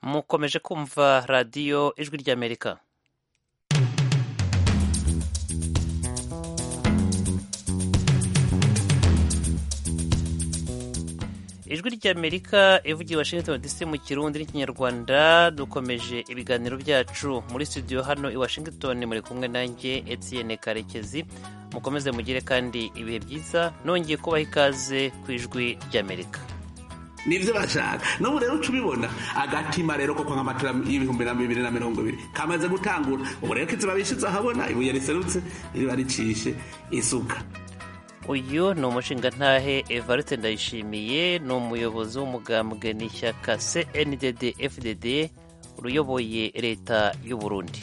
mukomeje kumva radiyo ijwi ry'amerika ijwi ry'amerika ivugiye washington dc mu kirundi n'ikinyarwanda dukomeje ibiganiro byacu muri studio hano i washington muri kumwe nanjye etienne karekezi mukomeze mugire kandi ibihe byiza nongeye kubaha ikaze ku ijwi ry'amerika nibyo bashaka n'ubu rero uca ubibona agatima rero koko nk'amatara y'ibihumbi na bibiri na mirongo ibiri kamaze gutangura ubu rero kiziba bishyitse ahabona ibuye riserutse riba ricishe isuka uyu ni umushingantahe evariste ndayishimiye ni umuyobozi w'umugambwe n'ishyaka cndd fdd uyoboye leta y'u burundi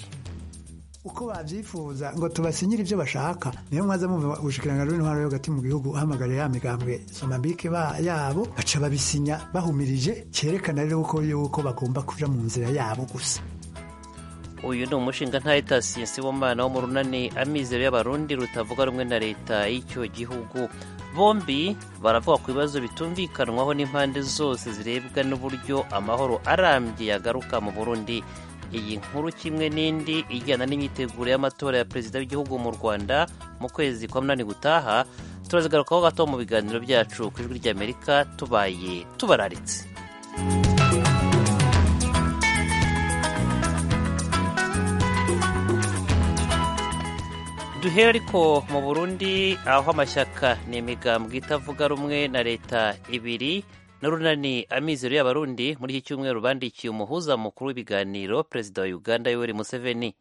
uko babyifuza ngo tubasinyire ibyo bashaka niyo mwaza mumva ubushikiranganji bw'intwaro yo hagati mu gihugu uhamagariye ya migambwe somambike yabo baca babisinya bahumirije cyerekana rero ko yuko bagomba kuja mu nzira yabo gusa uyu ni umushinga ntahe tasiye sibomana wo mu runani amizero y'abarundi rutavuga rumwe na leta y'icyo gihugu bombi baravuga ku bibazo bitumvikanwaho n'impande zose zirebwa n'uburyo amahoro arambye yagaruka mu burundi iyi nkuru kimwe n'indi ijyana n'imyiteguro y'amatora ya perezida w'igihugu mu rwanda mu kwezi kwa munani gutaha turazigarukaho gato mu biganiro byacu ku ijwi ry'amerika tubaye tubararitse duhere ariko mu burundi aho amashyaka ni imigambwe itavuga rumwe na leta ibiri n'urunani amizero y'abarundi muri iki cyumweru bandikiye umuhuza mukuru w'ibiganiro perezida wa uganda yoweri museveni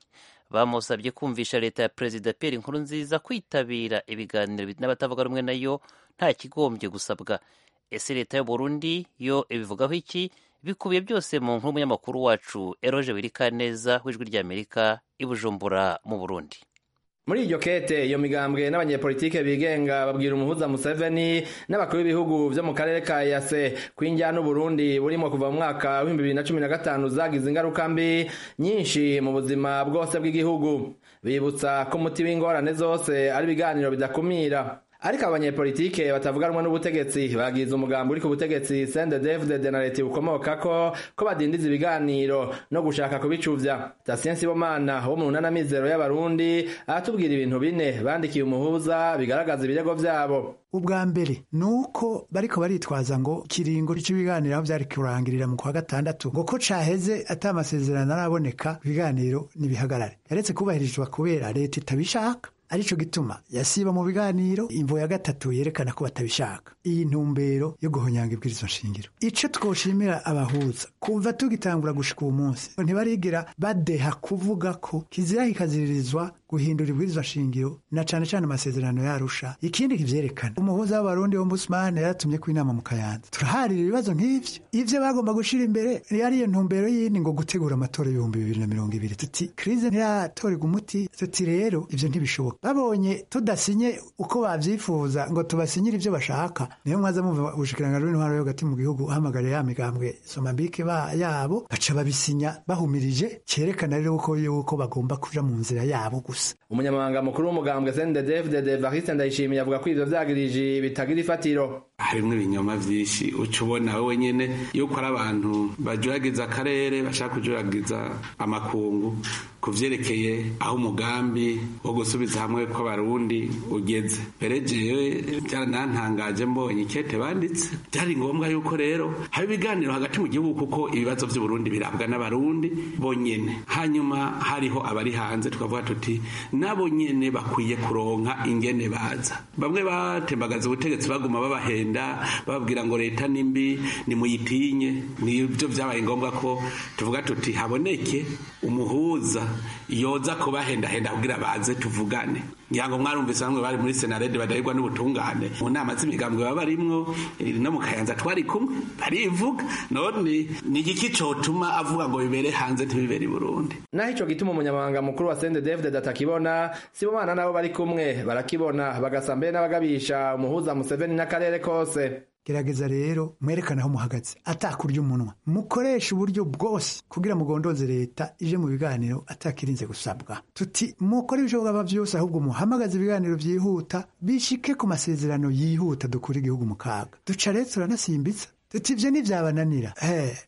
bamusabye kumvisha leta ya perezida pierre nkurunziza kwitabira ibiganiro n'abatavuga rumwe nayo nta kigombye gusabwa ese leta y'uburundi yo ibivugaho iki bikubiye byose mu nkuru y'umunyamakuru wacu eroge wirikaneza w'ijwi ry'amerika i bujumbura mu burundi muri iryo kete iyo migambwe n'abanyepolitike bigenga babwira umuhuza Museveni n'abakuru b'ibihugu vyo mu karere ka yase kw'injyana n'uburundi burimo kuva mu mwaka w'ibihumbi bibiri na cumi na gatanu zagize ingaruka mbi nyinshi mu buzima bwose bw'igihugu bibutsa ko umuti w'ingorane zose ari ibiganiro bidakumira ariko abanyepolitike batavuga rumwe n'ubutegetsi bagize umugambi uri ku butegetsi sendedefudede na leta bukomoka ko ko badindiza ibiganiro no gushaka kubicuvya tasien sibomana wo mu nana mizero y'abarundi aratubwira ibintu bine bandikiye umuhuza bigaragaza ibirego vyabo ubwa mbere ni uko bariko baritwaza ngo ikiringo cy'ibiganiro aho byari kurangirira mu kwa gatandatu ngo ko caheze ata amasezerano araboneka ibiganiro ntibihagarare yaretse kubahirizwa kubera leta itabishaka arico gituma yasiba mu biganiro imvo ya gatatu yerekana ko batabishaka iyi ntumbero yo guhonyanga ibwirizo nshingiro ico twoshimira abahuza kumva tugitangura gushika uwo munsi ntibarigera badeha kuvuga ko kizira kikaziririzwa guhindura ibwirizo nshingiro na cane cane amasezerano yarusha ikindi kivyerekana umuhuza w'abarundi ombudsman yaratumye ko inama mu kayanza turaharira ibibazo nk'ivyo ivyo bagomba gushira imbere yari iyo ntumbero yindi ngo gutegura amatora ibihumbi bibiri na mirongo ibiri tuti krize ntiratorerwa umuti tuti rero ivyo ntibishoboka babonye tudasinye uko babyifuza ngo tubasinyire ibyo bashaka niyo mwaza mumva ubushikiranganji bw'intwaro yo hagati mu gihugu uhamagariye ya migambwe somambike yabo baca babisinya bahumirije cyerekana rero ko yuko bagomba kuja mu nzira yabo gusa umunyamabanga mukuru w'umugambwe sendedefudede variste ndayishimiye avuga ko ivyo vyagirije bitagira ifatiro harimwo ibinyoma vyinshi uca ubona wowe nyene yuko ari abantu bajuragiza akarere bashaka kujuragiza amakungu ku vyerekeye aho umugambi wo gusubiza hamwe kw'abarundi ugeze mbere jewe byarantangaje mbonye ikete banditse byari ngombwa yuko rero haba ibiganiro hagati mu gihugu kuko ibibazo vy'uburundi birabwa n'abarundi bonyene hanyuma hariho abari hanze tukavuga tuti nabo nyene bakwiye kuronka ingene baza bamwe batembagaza ubutegetsi baguma babahera kugenda bababwira ngo leta nimbi nimuyitinye nibyo byabaye ngombwa ko tuvuga tuti haboneke umuhuza yoza kubahendahenda kugira baze tuvugane ngirango mwarumvise bamwe bari muri senarede badahirwa n'ubutungane mu nama z'imigambwe baba barimwo no mu kayanza twari kumwe barivuga none ni igiki cotuma avuga ngo bibere hanze ntibibere i burundi naho ico gituma umunyamabanga mukuru wa sende david atakibona sibomana nabo bari kumwe barakibona bagasa mbere n'abagabisha umuhuza museveni n'akarere kose gerageza rero mwerekane aho muhagaze atakurya umunwa mukoresha uburyo bwose kugira mugondoze leta ije mu biganiro atakirinze gusabwa tuti mukore ibishoboka byose ahubwo muhamagaze ibiganiro byihuta bishike ku masezerano yihuta dukura igihugu mu kaga duca rero turanasimbitsa tuti ibyo ntibyabananira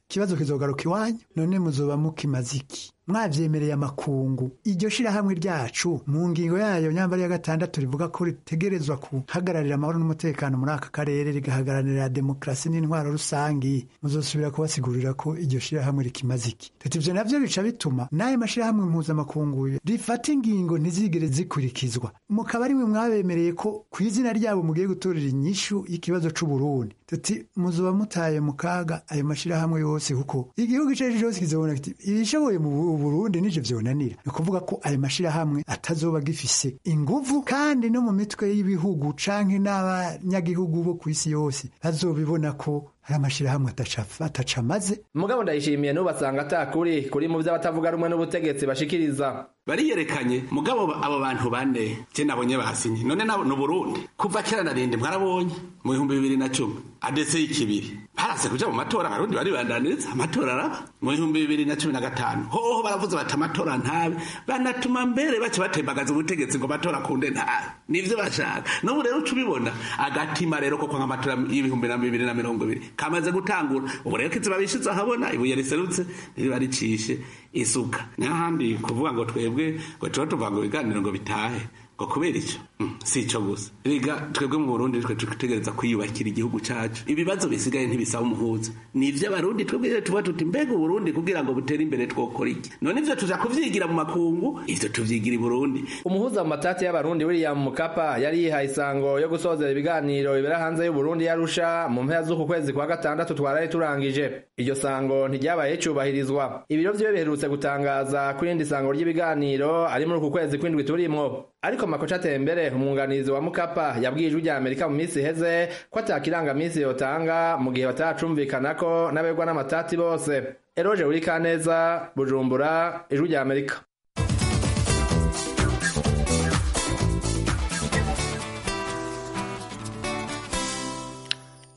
ikibazo kizogaruka iwanyu none muzoba mukimaze iki mwabyemereye amakungu iryo shirahamwe ryacu mu ngingo yayo nyambari ya gatandatu rivuga ko ritegerezwa guhagararira amahoro n'umutekano muri aka karere rigahagararira demokarasi n'intwaro rusange muzosubira kubasigurira ko iryo shirahamwe rikimaze iki tuti ibyo nabyo bica bituma n'ayo mashirahamwe mpuzamakungu rifata ingingo ntizigere zikurikizwa mukaba ari mwe mwabemereye ko ku izina ryabo mugiye gutorera inyishu y'ikibazo c'uburundi tuti muzoba mutaye mu kaga ayo mashirahamwe yose kuko igihugu ico ari cyose kizobona kiti ibishoboye mu Burundi n'ivyo vyonanira ni ukuvuga ko ayo mashirahamwe atazoba gifise inguvu kandi no mu mitwe y'ibihugu canke n'abanyagihugu bo ku isi yose bazobibona ko hari amashirahamwe atacamaze mugabo ndayishimiye n'ubasanga atakuri kuri mu vy'abatavuga rumwe n'ubutegetsi bashikiriza bariyerekanye mugabo abo bantu bane je nabonye basinye none nabo ni Burundi kuva kera narinde mwarabonye mu bihumbi bibiri na cumi adese y'ikibiri barase kuja mu matora abarundi baribandaniriza amatora araba mu bihumbi bibiri na cumi na gatanu hoho baravuze bati amatora ntabe banatuma mbere baca batembagaza ubutegetsi ngo amatora akunde ntabe nivyo bashaka n'ubu rero uca ubibona agatima rero ko kwanga amatora y'ibihumbi na bibiri na mirongo ibiri kamaze gutangura ubu rero kiziba bishize ahabona ibuye riserutse ririba ricishe isuka n'ahandi kuvuga ngo twebwe ngo tuba tuvuga ngo ibiganiro ngo bitahe ngo kubera icyo si icyo gusa rega twebwe mu burundi twe dutegereza kwiyubakira igihugu cyacu ibibazo bisigaye ntibisaba umuhuza ni iby'abarundi twebwe tuba tuti mbega uburundi kugira ngo butere imbere twokora iki none ibyo tuja kubyigira mu makungu ibyo tubyigira i burundi umuhuza mu matati y'abarundi william mukapa yari yihaye isango yo gusozera ibiganiro bibera hanze y'uburundi yarusha mu mpera z'uku kwezi kwa gatandatu twarari turangije iryo sango ntiryabaye ricubahirizwa ibiro vyiwe biherutse gutangaza ko irindi sango ry'ibiganiro ari muri uku kwezi kw'indwi turimwo ariko makoca atembere umwunganizi wa mukapa yabwiye ijwi rya amerika mu minsi iheze ko atakirangamisi yotanga mu gihe bataracumvikana ko n'abegwa n'amatati bose eroje uri kaneza bujumbura ijwi rya amerika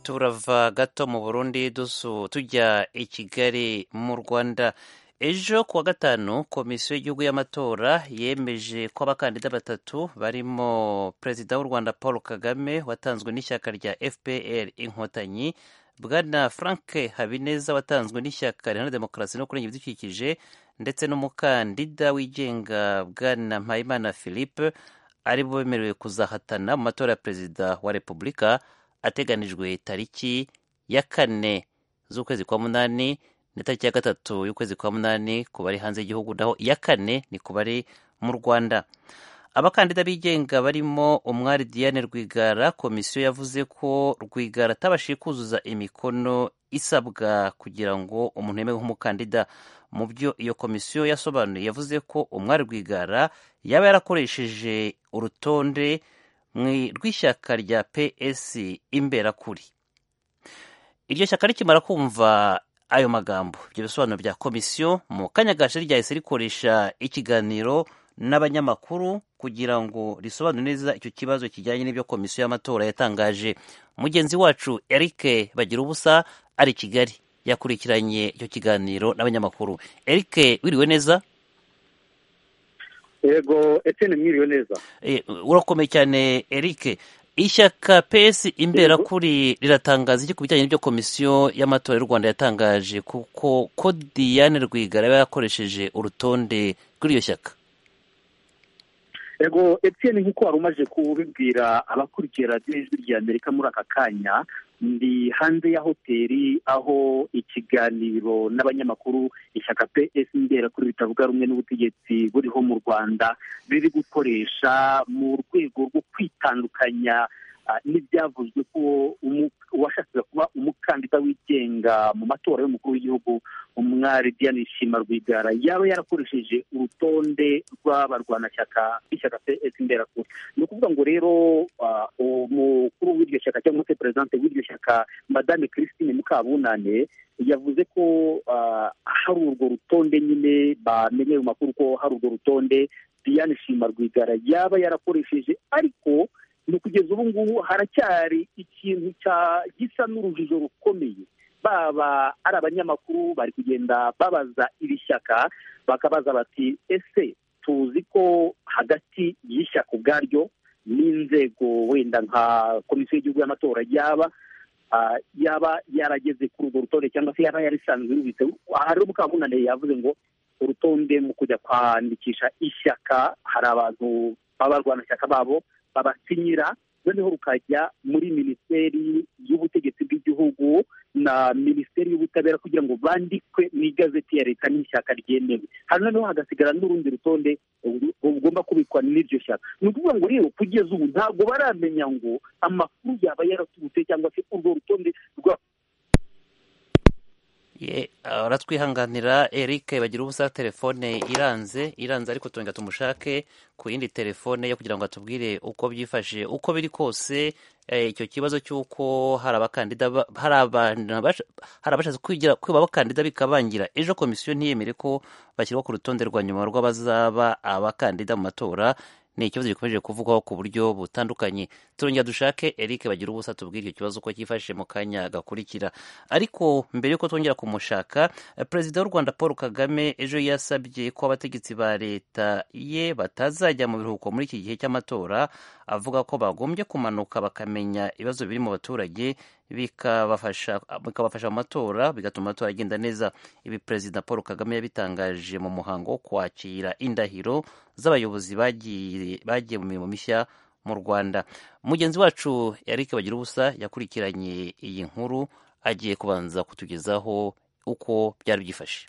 turava gato mu burundi dusu tujya i kigali mu rwanda ejo kuwa gatanu komisiyo y'igihugu y'amatora yemeje ko abakandida batatu barimo perezida w'u rwanda paul kagame watanzwe n'ishyaka rya fpr inkotanyi bwana frank habineza watanzwe n'ishyaka riharanira demokarasi no kurengera ibidukikije ndetse n'umukandida wigenga bwana mpayimana philippe ari bo bemerewe kuzahatana mu matora ya perezida wa repubulika ateganijwe tariki ya kane z'ukwezi kwa munani ni tariki ya gatatu y'ukwezi kwa munani ku bari hanze y'igihugu naho iya kane ni ku bari mu rwanda abakandida bigenga barimo umwari diane rwigara komisiyo yavuze ko rwigara atabashije kuzuza imikono isabwa kugira ngo umuntu yemewe nk'umukandida mu byo iyo komisiyo yasobanuye yavuze ko umwari rwigara yaba yarakoresheje urutonde rw'ishyaka rya ps imberakuri iryo shyaka rikimara kumva ayo magambo ibyo bisobanuro bya komisiyo mu kanya gashari ryahise rikoresha ikiganiro n'abanyamakuru kugira ngo risobanure neza icyo kibazo kijyanye n'ibyo komisiyo y'amatora yatangaje mugenzi wacu eric bagira ubusa ari kigali yakurikiranye icyo kiganiro n'abanyamakuru eric wiriwe neza yego etene mwiriwe neza urakomeye cyane eric ishyaka pesi imbera kuri riratangaza iki ku bijyanye n'ibyo komisiyo y'amatora y'u rwanda yatangaje kuko ko diane rwigara yaba yakoresheje urutonde kuri iryo shyaka ego etiyeni nk'uko wari umaze kubibwira abakurikira radiyo y'ijwi rya amerika muri aka kanya ndi hanze ya hoteli aho ikiganiro n'abanyamakuru ishyaka pesi mbera kuri bitavuga rumwe n'ubutegetsi buriho mu rwanda riri gukoresha mu rwego rwo kwitandukanya n'ibyavuzwe ko uwashakaga kuba umukandida wigenga mu matora y'umukuru w'igihugu umwari diane nshima rwigara yaba yarakoresheje urutonde rw'abarwanashyaka b'ishyaka pes imberakuru ni ukuvuga ngo rero umukuru w'iryo shyaka cyangwa se perezidante w'iryo shyaka madame christine mukabunane yavuze ko hari urwo rutonde nyine bamenyeye mu makuru ko hari urwo rutonde diane nshima rwigara yaba yarakoresheje ariko ni kugeza ubu ngubu haracyari ikintu gisa n'urujijo rukomeye baba ari abanyamakuru bari kugenda babaza iri shyaka bakabaza bati ese tuzi ko hagati y'ishyaka ubwaryo n'inzego wenda nka komisiyo y'igihugu y'amatora yaba yaba yarageze ku urwo rutonde cyangwa se yaba yarisanzwe yubitse hariho mukamunane yavuze ngo urutonde mu kujya kwandikisha ishyaka hari abantu b'abarwanashyaka babo babasinyira noneho rukajya muri minisiteri y'ubutegetsi bw'igihugu na minisiteri y'ubutabera kugira ngo bandikwe mu igazeti ya leta n'ishyaka ryemewe hano noneho hagasigara n'urundi rutonde rugomba kubikwa n'iryo shyaka ni ukuvuga ngo rero kugeza ubu ntabwo baramenya ngo amakuru yaba yaraturutse cyangwa se urwo rutonde rwa aratwihanganira eric bagira ubusa telefone iranze iranze ariko turenga tumushake ku yindi telefone yo kugira ngo atubwire uko byifashe uko biri kose icyo kibazo cy'uko hari abakandida hari abashatse kwiba abakandida bikabangira ejo komisiyo ntiyemere ko bashyirwa ku rutonde rwa nyuma rw'abazaba abakandida mu matora ni ikibazo gikomeje kuvugwaho ku buryo butandukanye turongera dushake eric bagira ubusa tubwire icyo kibazo uko cyifashe mu kanya gakurikira ariko mbere y'uko twongera kumushaka perezida w'u rwanda paul kagame ejo yasabye ko abategetsi ba leta ye batazajya mu biruhuko muri iki gihe cy'amatora avuga ko bagombye kumanuka bakamenya ibibazo biri mu baturage bikabafasha mu matora bigatuma amatora agenda neza ibi perezida paul kagame yabitangaje mu muhango wo kwakira indahiro z'abayobozi bagiye mu mirimo mishya mu rwanda mugenzi wacu eric bagira ubusa yakurikiranye iyi nkuru agiye kubanza kutugezaho uko byari byifashe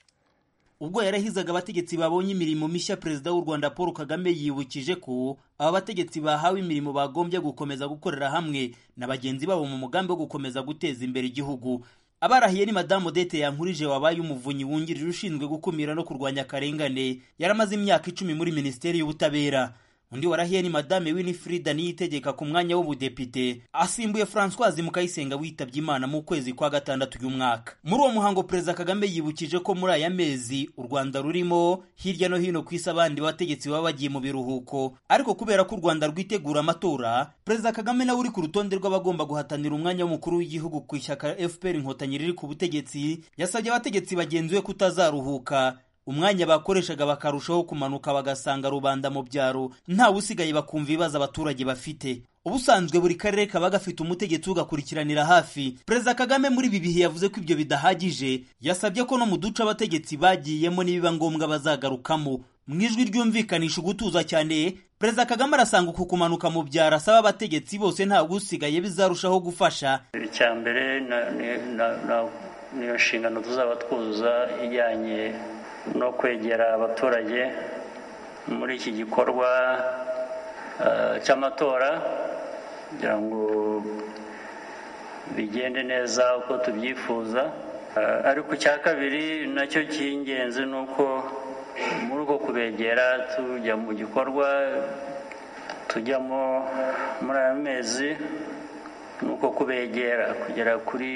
ubwo yarahizaga abategetsi babonye imirimo mishya perezida w'u rwanda paul kagame yibukije ko aba bategetsi bahawe imirimo bagombye gukomeza gukorera hamwe na bagenzi babo mu mugambi wo gukomeza guteza imbere igihugu abarahiye ni madamu odette yankurije wabaye umuvunyi wungirije ushinzwe gukumira no kurwanya akarengane yaramaze imyaka icumi muri minisiteri y'ubutabera undi warahiye ni madame winifrida niyitegeka ku mwanya w'ubudepite asimbuye francoise mukayisenga witabye imana mu kwezi kwa gatandatu y'umwaka muri uwo muhango perezida kagame yibukije ko muri aya mezi u rwanda rurimo hirya no hino ku isi abandi bategetsi baba bagiye mu biruhuko ariko kubera ko u rwanda rwitegura amatora perezida kagame nawe uri ku rutonde rw'abagomba guhatanira umwanya w'umukuru w'igihugu ku ishyaka fpr inkotanyi riri ku butegetsi yasabye abategetsi bagenzi we kutazaruhuka umwanya bakoreshaga bakarushaho kumanuka bagasanga rubanda mu byaro ntawe usigaye bakumva ibibazo abaturage bafite ubusanzwe buri karere kaba gafite umutegetsi ugakurikiranira hafi perezida kagame muri ibi bihe yavuze ko ibyo bidahagije yasabye ko no mu duce abategetsi bagiyemo nibiba ngombwa bazagarukamo mu ijwi ryumvikanisha ugutuza cyane perezida kagame arasanga uku kumanuka mu byaro asaba abategetsi bose ntabwo usigaye bizarushaho gufasha icya mbere niyo nshingano tuzaba twuzuza ijyanye no kwegera abaturage muri iki gikorwa cy'amatora kugira ngo bigende neza uko tubyifuza ariko icya kabiri nacyo cy'ingenzi ni uko muri uko kubegera tujya mu gikorwa tujyamo muri aya mezi ni uko kubegera kugera kuri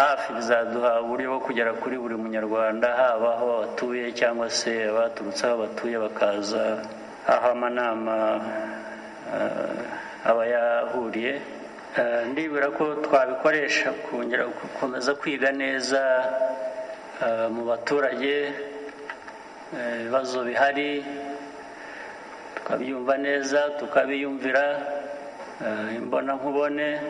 hafi bizaduha uburyo bwo kugera kuri buri munyarwanda haba aho batuye cyangwa se abaturutse aho batuye bakaza aho amanama aba yahuriye ndibura ko twabikoresha kongera gukomeza kwiga neza mu baturage ibibazo bihari tukabyumva neza tukabiyumvira imbona nkubone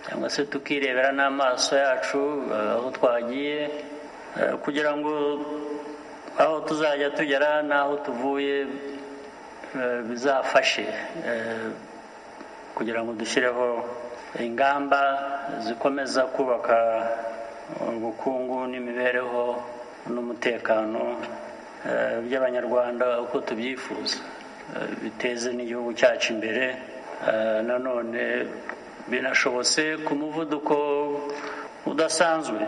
cyangwa se tukirebera n'amaso yacu aho twagiye kugira ngo aho tuzajya tugera n'aho tuvuye bizafashe kugira ngo dushyireho ingamba zikomeza kubaka ubukungu n'imibereho n'umutekano by'abanyarwanda uko tubyifuza biteze n'igihugu cyacu imbere nanone binashobotse ku muvuduko udasanzwe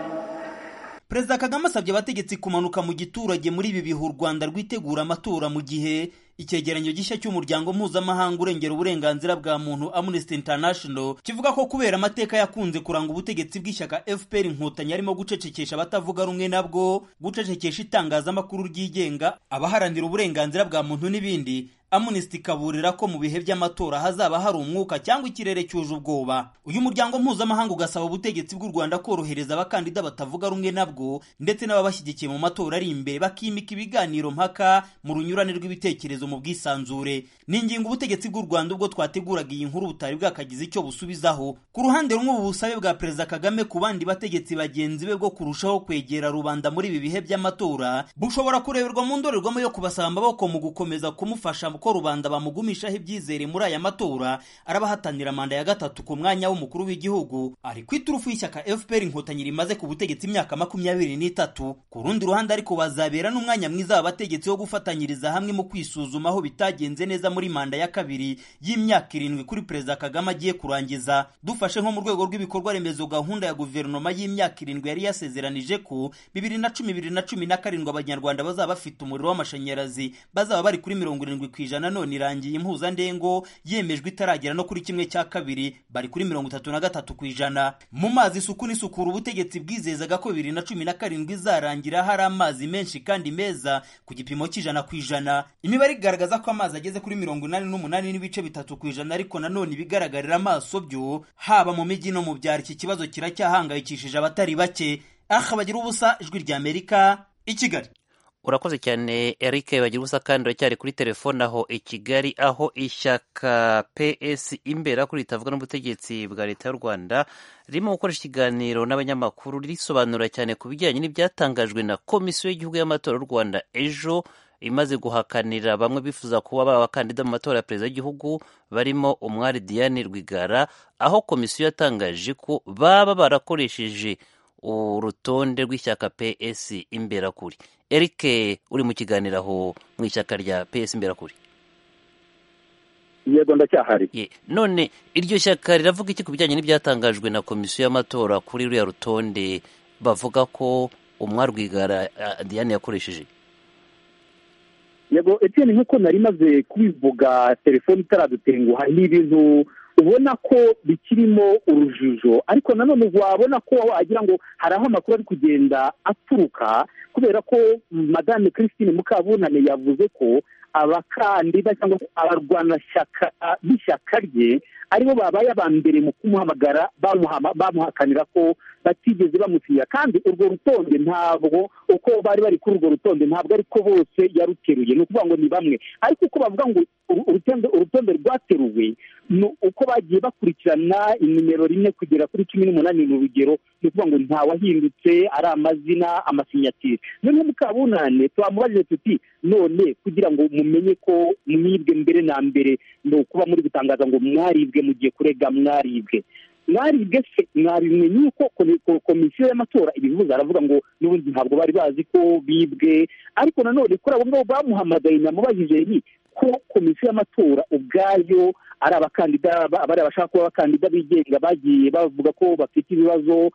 perezida kagame asabye abategetsi kumanuka mu giturage muri ibi bihe u rwanda rwitegura amatora mu gihe icyegeranyo gishya cy'umuryango mpuzamahanga urengera uburenganzira bwa muntu amnesty international kivuga ko kubera amateka yakunze kuranga ubutegetsi bw'ishyaka fpr inkotanyi harimo gucecekesha abatavuga rumwe nabwo gucecekesha itangazamakuru ryigenga abaharanira uburenganzira bwa muntu n'ibindi amunisiti ikaburira ko mu bihe by'amatora hazaba hari umwuka cyangwa ikirere cyuje ubwoba uyu muryango mpuzamahanga ugasaba ubutegetsi bw'u rwanda korohereza abakandida batavuga rumwe nabwo ndetse n'ababashyigikiye mu matora ari imbere bakimika ibiganiro mpaka mu runyurane rw'ibitekerezo ibitekerezo mu bwisanzure ni ingingo ubutegetsi bw'u rwanda ubwo twateguraga iyi nkuru butari bwakagize icyo busubizaho ku ruhande rumwe ubu busabe bwa perezida kagame ku bandi bategetsi bagenzi be bwo kurushaho kwegera rubanda muri ibi bihe by'amatora bushobora kureberwa mu ndorerwamo yo kubasaba amaboko mu gukomeza kumufasha ko rubanda bamugumishaho ibyizere muri aya matora arabahatanira manda ya gatatu ku mwanya w'umukuru w'igihugu ari ku iturufu y'ishyaka fpr inkotanyi rimaze ku butegetsi imyaka makumyabiri n'itatu ku rundi ruhande ariko bazabera n'umwanya mwiza w'abategetsi wo gufatanyiriza hamwe mu kwisuzuma aho bitagenze neza muri manda ya kabiri y'imyaka irindwi kuri perezida kagame agiye kurangiza dufashe nko mu rwego rw'ibikorwa remezo gahunda ya guverinoma y'imyaka irindwi yari yasezeranije ko bibiri na cumi bibiri na cumi na karindwi abanyarwanda bazaba bafite umuriro w'amashanyarazi bazaba bari kuri mirongo irindwi ku ijana none irangiye impuzandengo yemejwe itaragera no kuri kimwe cya kabiri bari kuri mirongo itatu na gatatu ku ijana mu mazi isuku n'isukura ubutegetsi bwizezaga ko bibiri na cumi na karindwi izarangira hari amazi menshi kandi meza ku gipimo cy'ijana ku ijana imibare igaragaza ko amazi ageze kuri mirongo inani n'umunani n'ibice bitatu ku ijana ariko nanone ibigaragarira amaso byo haba mu mijyi no mu byaro iki kibazo kiracyahangayikishije abatari bake aha bagira ubusa ijwi ry'amerika i kigali urakoze cyane eric bagira ubusa kandi uracyari kuri telefone aho i kigali aho ishyaka ps imbera kuri ritavuga n'ubutegetsi bwa leta y'u rwanda ririmo gukoresha ikiganiro n'abanyamakuru risobanura cyane ku bijyanye n'ibyatangajwe na komisiyo y'igihugu y'amatora y'u rwanda ejo imaze guhakanira bamwe bifuza kuba baba abakandida mu matora ya perezida w'igihugu barimo umwari diane rwigara aho komisiyo yatangaje ko baba barakoresheje urutonde rw'ishyaka ps imberakuri eric uri mu kiganiro aho mu ishyaka rya ps imberakuri yego ndacyahari none iryo shyaka riravuga iki ku bijyanye n'ibyatangajwe na komisiyo y'amatora kuri ruriya rutonde bavuga ko umwarwigara diane yakoresheje yego etiyeni nk'uko nari maze kubivuga telefone itaradutenguha n'ibintu ubona ko bikirimo urujijo ariko nanone wabona ko wagira ngo hari aho amakuru ari kugenda aturuka kubera ko madame christine mukabunane yavuze ko abakandida cyangwa se abarwanashyaka b'ishyaka rye aribo babaye aba mbere mu kumuhamagara bamuhakanira ko batigeze bamusinya kandi urwo rutonde ntabwo uko bari bari kuri urwo rutonde ntabwo ariko bose yaruteruye ni ukuvuga ngo ni bamwe ariko uko bavuga ngo urutonde rwateruwe ni uko bagiye bakurikirana inimero rimwe kugera kuri cumi n'umunani mu rugero ni ukuvuga ngo ntawahindutse ari amazina amasinyatire noneho mukabunane twamubajije tuti none kugira ngo mumenye ko mwibwe mbere na mbere ni ukuba muri gutangaza ngo mwaribwe mugiye kurega mwaribwe mwaribwe se mwarimwe yuko komisiyo y'amatora ibihuza aravuga ngo n'ubundi ntabwo bari bazi ko bibwe ariko nanone kuri abo ngabo bamuhamagaye namubajije nti ko komisiyo y'amatora ubwayo ari abakandida bari abashaka kuba abakandida bigenga bagiye bavuga ko bafite ibibazo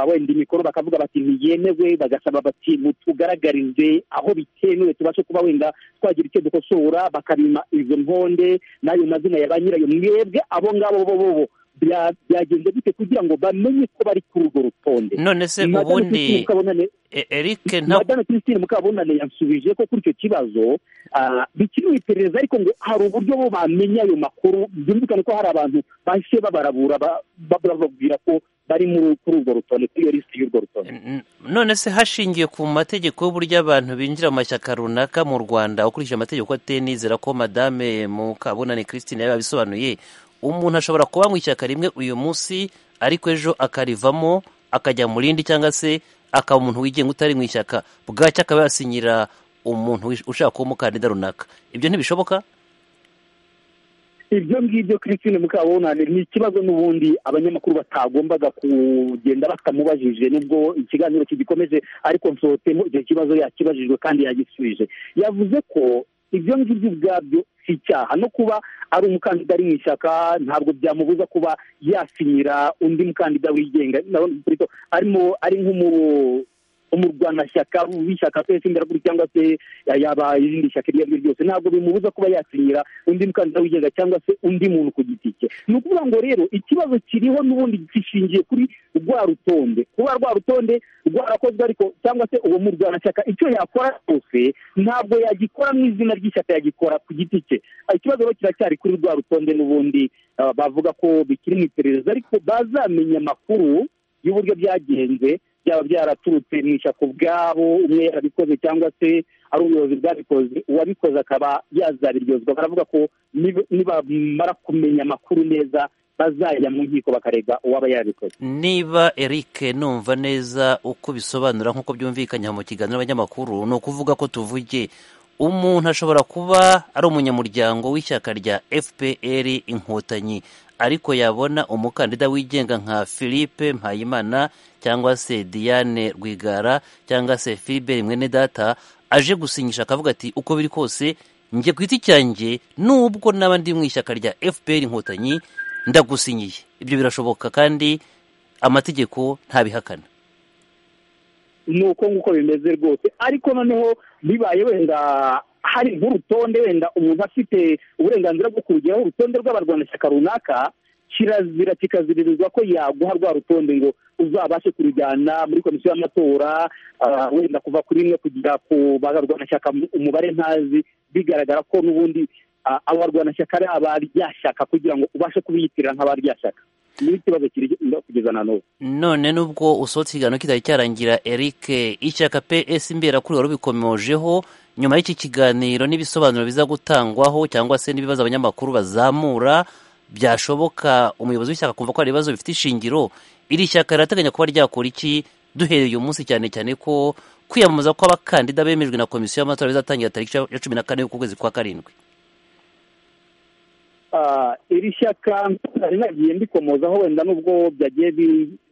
wenda imikoro bakavuga bati ntiyemewe bagasaba bati mutugaragarize aho bikenewe tubashe kuba wenda twagira icyo dukosora bakabima izo nkonde n'ayo mazina ya ba nyirayo mwebwe abo ngabo bo bo byagenze gute kugira ngo bamenye ko bari kuri urwo rutonde none se ubundi eric madame christine mukabunane yasubije ko kuri icyo kibazo bikiri mu iperereza ariko ngo hari uburyo bo bamenya ayo makuru byumvikane ko hari abantu bahise babarabura bababwira ko bari kuri urwo rutonde kuri iyo lisiti y'urwo rutonde none se hashingiwe ku mategeko y'uburyo abantu binjira mu mashyaka runaka mu rwanda ukurikije amategeko ateye nizera ko madame mukabunane christine yabisobanuye umuntu ashobora kuba mu ishyaka rimwe uyu munsi ariko ejo akarivamo akajya mu rindi cyangwa se akaba umuntu wigenga utari mu ishyaka bwacyo akaba yasinyira umuntu ushaka kuba umukandida runaka ibyo ntibishoboka ibyo ngibyo christine mukabunane ni ikibazo n'ubundi abanyamakuru batagombaga kugenda batamubajije nubwo ikiganiro kigikomeje ariko nsohotsemo icyo kibazo yakibajijwe kandi yagisubije yavuze ko ibyo ngibyo ubwabyo si icyaha no kuba ari umukandida ari mu ishyaka ntabwo byamubuza kuba yasinyira undi mukandida wigenga arimo ari nk'umu umurwanashyaka w'ishyaka pesi imbere kuri cyangwa se yaba irindi shyaka iryo ari ryo ryose ntabwo bimubuza kuba yasinyira undi mukandida wigenga cyangwa se undi muntu ku giti cye ni ukuvuga ngo rero ikibazo kiriho n'ubundi gishingiye kuri rwa rutonde kuba rwa rutonde rwarakozwe ariko cyangwa se uwo murwanashyaka icyo yakora cyose ntabwo yagikora mu izina ry'ishyaka yagikora ku giti cye ikibazo rero kiracyari kuri rwa rutonde n'ubundi bavuga ko bikiri mu iperereza ariko bazamenya amakuru y'uburyo byagenze byaba byaraturutse mu ishyaka ubwabo umwe yarabikoze cyangwa se ari ubuyobozi bwabikoze uwabikoze akaba yazabiryozwa baravuga ko nibamara kumenya amakuru neza bazajya mu nkiko bakarega uwaba yarabikoze niba eric numva neza uko bisobanura nk'uko byumvikanye mu kiganiro n'abanyamakuru ni ukuvuga ko tuvuge umuntu ashobora kuba ari umunyamuryango w'ishyaka rya fpr inkotanyi ariko yabona umukandida wigenga nka philippe mpayimana cyangwa se diane rwigara cyangwa se philibert mwenedata aje gusinyisha akavuga ati uko biri kose njye ku giti cyanjye nubwo naba ndi mu ishyaka rya fpr inkotanyi ndagusinyiye ibyo birashoboka kandi amategeko ntabihakana ni uko nguko bimeze rwose ariko noneho bibaye wenda hari nk'urutonde wenda umuntu afite uburenganzira bwo kurugeraho urutonde rw'abarwanashyaka runaka kirazira kikaziririzwa ko yaguha rwa rutonde ngo uzabashe kurujyana muri komisiyo y'amatora wenda kuva kuri rimwe kugera ku barwanashyaka umubare ntazi bigaragara ko n'ubundi abo barwanashyaka ari abaryashyaka kugira ngo ubashe kubiyitirira nk'abaryashyaka ni ikibazo kiri kugeza na n'ubu none nubwo usohotse ikiganiro kitari cyarangira eric ishyaka ps imberakuri wari ubikomojeho nyuma y'iki kiganiro n'ibisobanuro biza gutangwaho cyangwa se n'ibibazo abanyamakuru bazamura byashoboka umuyobozi w'ishyaka kumva ko hari ibibazo bifite ishingiro iri shyaka rirateganya kuba ryakora iki duhereye uyu munsi cyane cyane ko kwiyamamaza kw'abakandida bemejwe na komisiyo y'amatora bizatangira tariki ya cumi na kane y'ukwezi kwa karindwi iri shyaka nari nagiye mbikomozaho wenda nubwo byagiye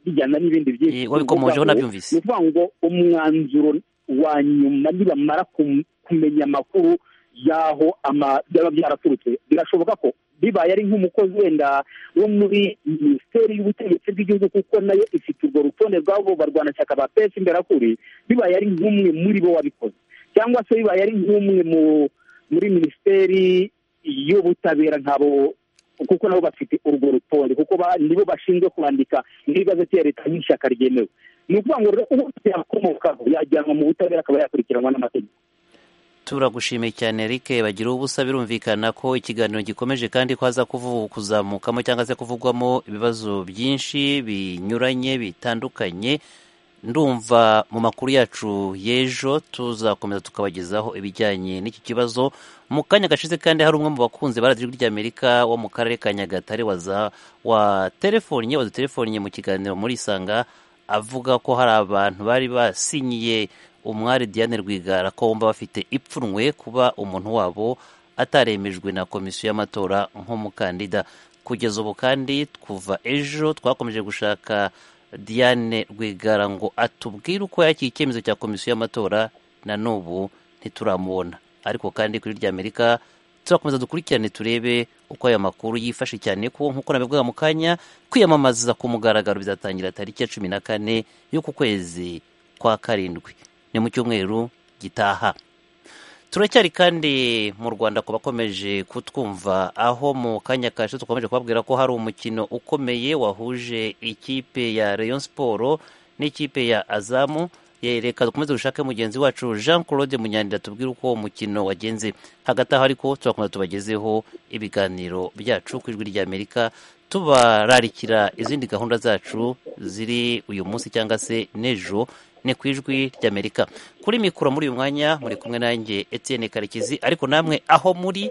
bijyana n'ibindi byinshi wabikomojeho nabyumvise ni ukuvuga ngo umwanzuro wa nyuma nibamara kumenya amakuru y'aho byaba byaraturutse birashoboka ko bibaye ari nk'umukozi wenda wo muri minisiteri y'ubutegetsi bw'igihugu kuko nayo ifite urwo rutonde rw'abo barwanashyaka ba pesi imberakuri bibaye ari nk'umwe muri bo wabikoze cyangwa se bibaye ari nk'umwe muri minisiteri y'ubutabera nk'abo kuko nabo bafite urwo rutonde kuko nibo bashinzwe kwandika igazeti ya leta nk'ishyaka ryemewe ni ukuvuga ngo rero ubu yakomokaho yajyanwa mu butabera akaba yakurikiranwa n'amategeko turagushimiye cyane eric bagira ubusa birumvikana ko ikiganiro gikomeje kandi ko haza kuzamukamo cyangwa se kuvugwamo ibibazo byinshi binyuranye bitandukanye ndumva mu makuru yacu y'ejo tuzakomeza tukabagezaho ibijyanye n'iki kibazo mu kanya gashize kandi hari umwe mu bakunzi ba radiyo ry'amerika wo mu karere ka nyagatare waterefonnye waduterefonnye mu kiganiro muri isanga avuga ko hari abantu bari basinyiye umwari diane rwigara ko bumva bafite ipfunwe kuba umuntu wabo ataremejwe na komisiyo y'amatora nk'umukandida kugeza ubu kandi kuva ejo twakomeje gushaka diane rwigara ngo atubwire uko yakira icyemezo cya komisiyo y'amatora na n'ubu ntituramubona ariko kandi kuri rya amerika turakomeza dukurikirane turebe uko aya makuru yifashe cyane ko nk'uko nabivuga mu kanya kwiyamamaza ku mugaragaro bizatangira tariki ya cumi na kane y'uku kwezi kwa karindwi ni mu cyumweru gitaha turacyari kandi mu rwanda ku bakomeje kutwumva aho mu kanya kashe dukomeje kubabwira ko hari umukino ukomeye wahuje ikipe ya Rayon siporo n'ikipe ya azamu reka dukomeze dushake mugenzi wacu jean claude munyandira tubwire uko uwo mukino wagenze hagati aho ariko turakomeza tubagezeho ibiganiro byacu ku ijwi ry'amerika tubararikira izindi gahunda zacu ziri uyu munsi cyangwa se n'ejo ni ku ijwi ry'amerika kuri mikoro muri uyu mwanya muri kumwe nanjye Etienne karekezi ariko namwe aho muri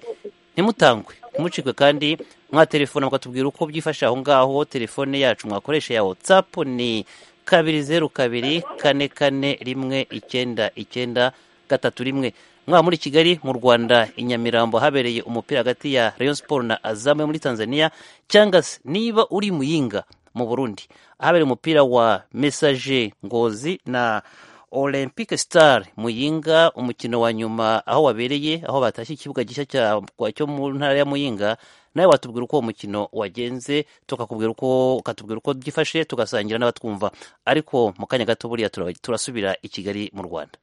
ntimutangwe ntimucikwe kandi mwatelefone mukatubwira uko byifashe aho ngaho telefone yacu mwakoresha ya watsapu ni kabiri zeru kabiri kane kane rimwe icyenda icyenda gatatu rimwe mwaba muri kigali mu rwanda i nyamirambo habereye umupira hagati ya rayon siporo na azamu yo muri tanzania cyangwa se niba uri muyinga mu burundi ahabereye umupira wa mesaje ngozi na olympic star muyinga umukino wa nyuma aho wabereye aho batashye ikibuga gishya cyo mu ntara ya muyinga nawe watubwira uko uwo mukino wagenze tukakubwira uko ukatubwira uko byifashe tugasangira n'abatwumva ariko mu kanya gato buriya turasubira i kigali mu rwanda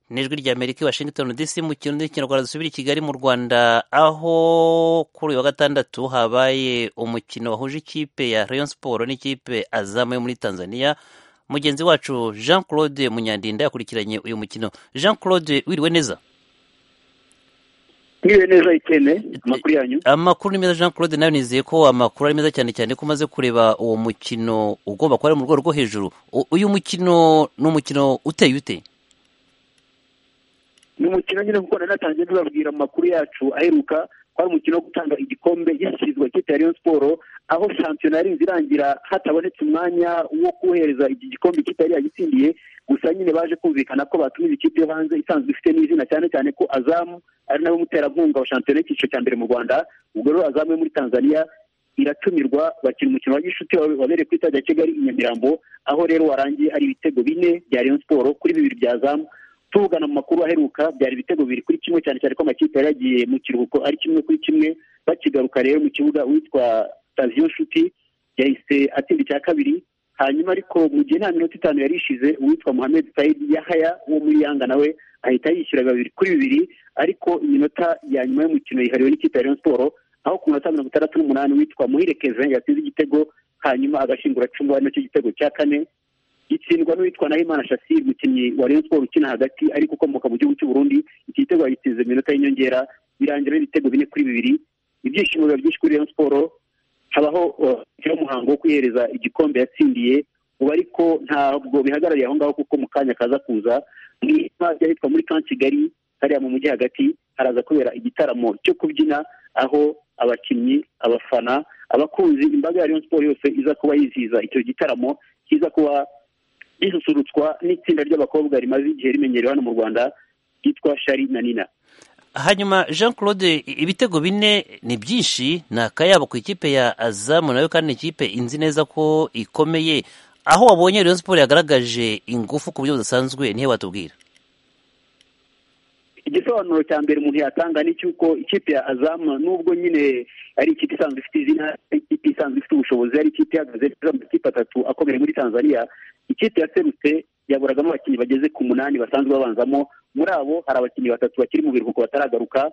n'ijwi rya amerika washington dc mu kintu n'ikinyarwanda dusubira i kigali mu rwanda aho kuri uyu wa gatandatu habaye umukino wahuje ikipe ya rayon siporo n'ikipe azamu yo muri tanzania mugenzi wacu jean claude munyandinda yakurikiranye uyu mukino jean claude wiriwe neza mwiriwe neza ikene amakuru yanyu amakuru ni meza jean claude nawe nizeye ko amakuru ari meza cyane cyane ko umaze kureba uwo mukino ugomba kuba ari mu rwego rwo hejuru U- uyu mukino ni umukino uteye ute ni umukino nyine kuko nari natangiye tubabwira mu makuru yacu aheruka ko ari umukino wo gutanga igikombe gishyizwa cyitwa Rayon siporo aho shampiyona yarinze irangira hatabonetse umwanya wo kuhereza iki gikombe kitari yagitsindiye gusa nyine baje kumvikana ko batumiza ikipe yo hanze isanzwe ifite n'izina cyane cyane ko azamu ari nawe muterankunga wa shampiyona y'icyiciro cya mbere mu rwanda ubwo rero azamu yo muri tanzania iratumirwa bakina umukino wa gishuti wa- wabereye ku itara rya kigali i nyamirambo aho rero warangiye ari ibitego bine bya Rayon siporo kuri bibiri bya zamu tuvugana mu makuru aheruka byari ibitego bibiri kuri kimwe cyane cyane ko amakipe yari yagiye mu kiruhuko ari kimwe kuri kimwe bakigaruka rero mu kibuga uwitwa taviyo nshuti yahise atsinda icya kabiri hanyuma ariko mu gihe nta minota itanu yari ishize uwitwa muhammed sayid yahaya wo muri yanga nawe ahita yishyura babiri kuri bibiri ariko iminota ya nyuma y'umukino yihariwe n'ikipe ya Rayon siporo aho ku minota mirongo itandatu n'umunani uwitwa muhire kevin yatsinze igitego hanyuma agashingura cumu ari nacyo gitego cya kane gitsindwa n'uwitwa Nahimana Shassir umukinnyi wa Rayon Sports ukina hagati ariko ukomoka mu gihugu cy'u Burundi iki gitego yagitsinze mu minota y'inyongera birangira ari ibitego bine kuri bibiri ibyishimo biba byinshi kuri Rayon Sports habaho uh, umuhango wo kwihereza igikombe yatsindiye ubu ariko ntabwo bihagarariye aho ngaho kuko mu kanya kaza kuza mu ihema ry'ahitwa muri kan kigali hariya mu mujyi hagati haraza kubera igitaramo cyo kubyina aho abakinnyi abafana abakunzi imbaga ya Rayon Sports yose iza kuba yizihiza icyo gitaramo kiza kuba risusurutswa n'itsinda ry'abakobwa rimaze igihe rimenyerewe hano mu rwanda ryitwa shari na nina hanyuma jean claude i- ibitego bine ni byinshi ni akayabo ku ikipe ya azamu nayo kandi ni ikipe inzi neza ko ikomeye aho wabonye rayon siporo yagaragaje ingufu ku buryo budasanzwe nihe watubwira igisobanuro cya mbere umuntu yatanga ni cy'uko ikipe ya azamu nubwo nyine ari ikipe isanzwe ifite izina ari ikipe isanzwe ifite ubushobozi ari ikipe ihagaze neza mu makipe atatu akomeye muri tanzania ikipe yaserutse yaburagamo abakinnyi bageze ku munani basanzwe babanzamo muri abo hari abakinnyi batatu bakiri mu biruhuko bataragaruka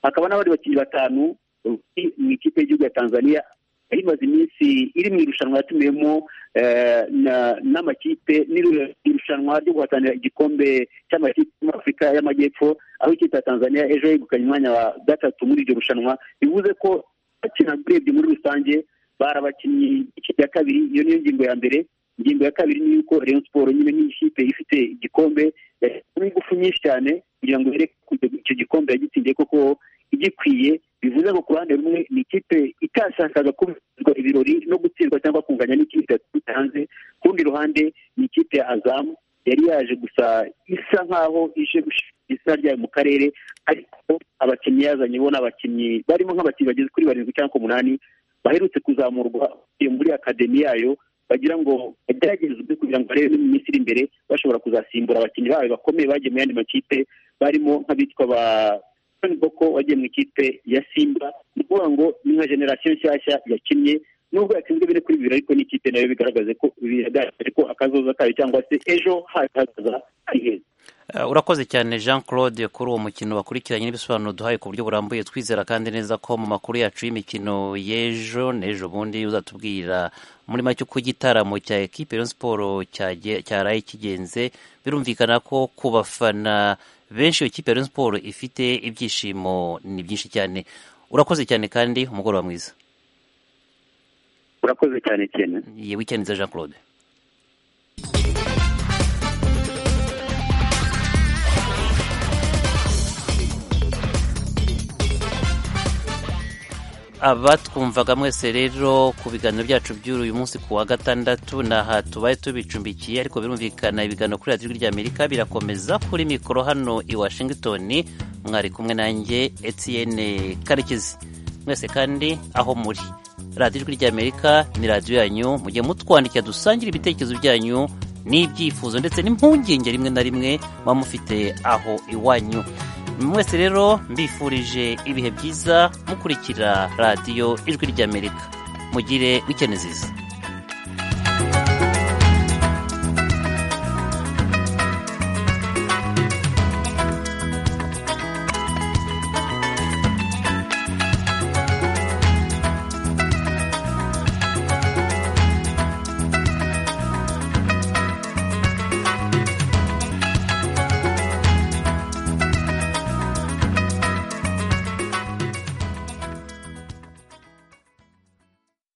hakaba n'abandi bakinnyi batanu bari mu ikipe y'igihugu ya tanzania yari imaze iminsi iri mu irushanwa yatumiwemo eh, na- n'amakipe n'iru- irushanwa ryo guhatanira igikombe cy'amakipe muri afurika y'amajyepfo aho ikipe ya tanzania ejo yegukanye umwanya wa gatatu muri iryo rushanwa bivuze ko bakina urebye muri rusange bari abakinnyi ikipe ya kabiri iyo niyo ngingo ya mbere ingingo ya kabiri ni yuko rayon siporo nyine nk'ikipe ifite igikombe yashyizemo ingufu nyinshi cyane kugira ngo yereke ko icyo- icyo gikombe yagitsindiye koko igikwiye bivuze ko ku ruhande rumwe ni ikipe itashakaga kubizwa ibirori no gutsindwa cyangwa kunganya n'ikipe yaturutse hanze ku rundi ruhande ni ikipe ya azamu yari yaje gusa isa nk'aho ije gushira izina ryayo mu karere ariko abakinnyi yazanye bo ni abakinnyi barimo nk'abakinnyi bageze kuri barindwi cyangwa ku munani baherutse kuzamurwa bavuye muri akademi yayo bagira ngo bageragezwe kugira ngo barebe niba mu minsi iri imbere bashobora kuzasimbura abakinnyi bayo bakomeye bagiye mu yandi makipe barimo nk'abitwa ba John Boko wagiye mu ikipe ya Simba ni ukuvuga ngo ni nka generasiyo nshyashya yakinnye nubwo yatsinzwe bine kuri bibiri ariko n'ikipe nayo bigaragaza ko bigaragaje ko akazoza kayo cyangwa se ejo hazaza ari heza Uh, urakoze cyane jean claude kuri uwo mukino wakurikiranye n'ibisobanuro duhaye ku buryo burambuye twizera kandi neza ko mu makuru yacu y'imikino y'ejo n'ejo bundi uzatubwira muri make uko igitaramo cya ekipe Rayon siporo cyaraye kigenze birumvikana ko ku bafana benshi iyo kipe ya Rayon siporo ifite ibyishimo ni byinshi cyane urakoze cyane kandi umugoroba mwiza urakoze cyane cyane yewe icyanitse jean claude abatwumvaga mwese rero ku biganiro byacu by'uyu munsi ku wa gatandatu ni aha tubaye tubicumbikiye ariko birumvikana ibiganiro kuri radiyo ijwi ry'amerika birakomeza kuri mikoro hano i washingitoni mwari kumwe nanjye etiyene karekezi mwese kandi aho muri radiyo ijwi ry'amerika ni radiyo yanyu mujye mutwandikira dusangire ibitekerezo byanyu n'ibyifuzo ndetse n'impungenge rimwe na rimwe muba mufite aho iwanyu mwese rero mbifurije ibihe byiza mukurikira radiyo ijwi ry'amerika mugire wikeneziza